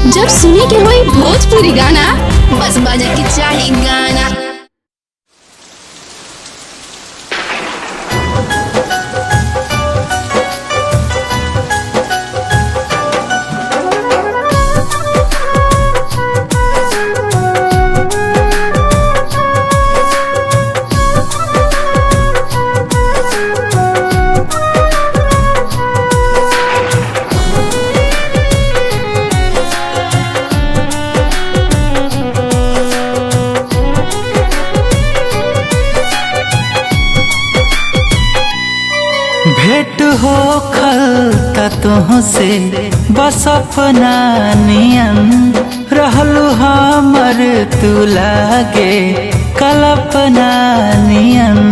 जब सुने के होई भोजपुरी गाना बस बजे के चाही गाना भेंट हो खल तुहसे बस अपना नियन रहलू हमर तू लागे कल्पना नियन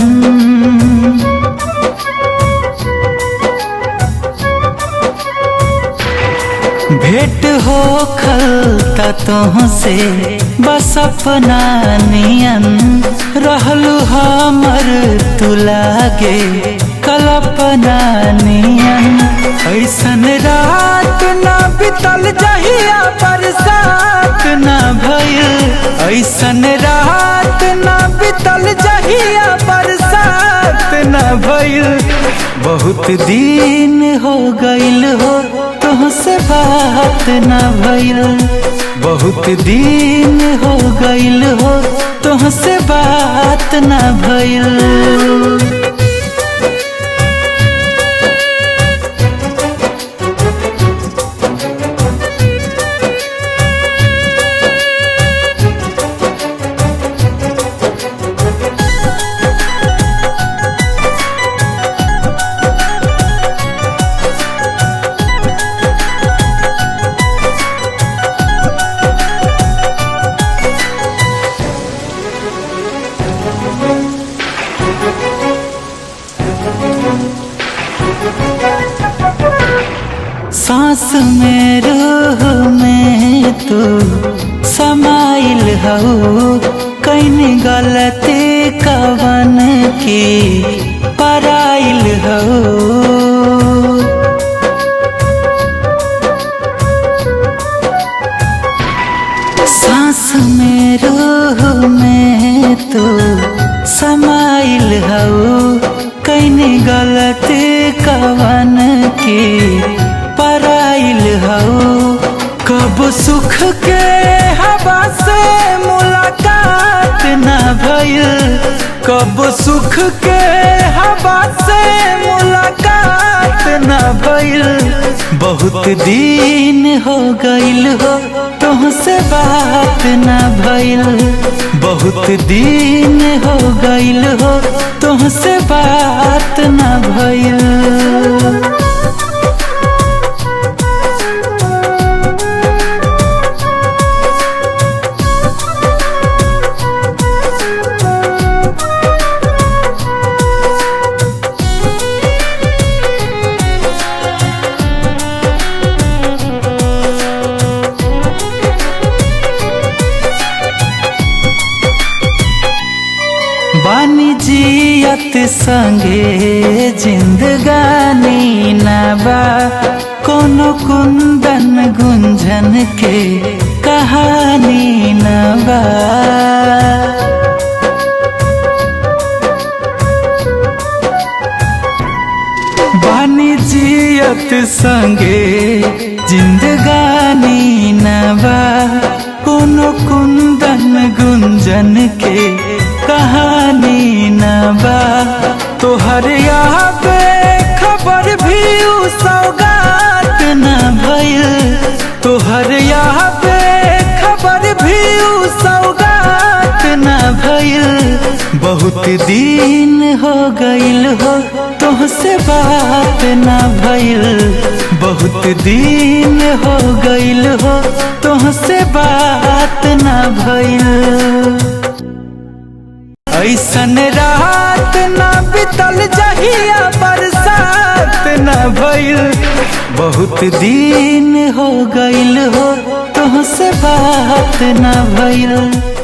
भेंट हो खल तुहसे बस अपना नियन रहलू हमर तू लागे कल्पना नियन ऐसन रात ना बितल जहिया बरसात ना भइल ऐसन रात ना बितल जहिया बरसात ना भइल बहुत दिन हो गइल हो तुहसे बात ना भइल बहुत दिन हो गइल हो तुहसे बात ना भइल सांस में रूह में तू समाइल हो कैन गलती कवन की पराइल हो सांस में रूह में तू समाइल हो कैन गलती कवन की पराइल हो कब सुख के हवा से मुलाकात न भइल कब सुख के हवा से मुलाकात न भइल बहुत दिन हो गइल हो तुहसे बात न भइल बहुत दिन हो गइल हो तुहसे बात न भइल बानी जियत संगे जिंदगानी नबा कोनो कुंदन गुंजन के कहानी नबा बानी जियत संगे जिंदगानी नबा कोनो कुंदन गुंजन के कहानी न बा तोहर यहाँ पे खबर भी उ सौगात न भइल तोहर यहाँ पे खबर भी उ सौगात न भइल बहुत दिन हो गइल हो तुहसे बात न भइल बहुत दिन हो गइल हो तुहसे बात न भइल ऐसन रात न बितल जहिया बरसात न भइल बहुत दिन हो गइल हो तुहसे बात न भइल